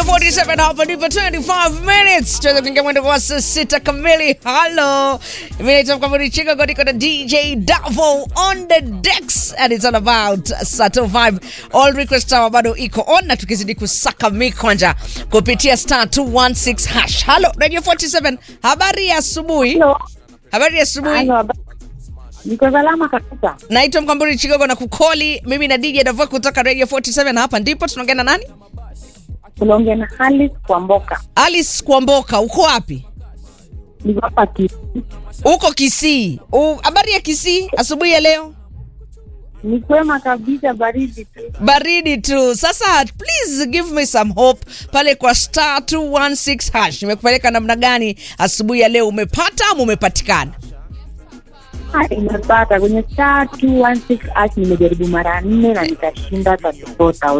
47 hapa ndipo 25 minutes tuweza kuingia mwendo kwa saa sita kamili halo mimi naitwa mkamuri chicago niko na dj davo on the decks and it's all about sato vibe all request hour bado iko on na tukizidi kusaka mikwanja kupitia star 216 hash halo radio 47 habari ya asubuhi Hello. habari ya asubuhi Halo, haba- niko salama kabisa. naitwa mkamburi chigogo na kukoli mimi na dj davo kutoka radio 47 hapa ndipo tunaongea na nani Unaongea na Halis kwa Mboka. alice kwamboka uko wapi Niko hapa ki. uko kisii U- habari ya kisii asubuhi ya leo Ni kwema kabisa, baridi tu. baridi tu sasa please give me some hope pale kwa star 216 hash nimekupeleka namna gani asubuhi ya leo umepata ama umepatikana Ah, Nimepata kwenye star 216 ash, nimejaribu mara nne na nikashinda 34,000.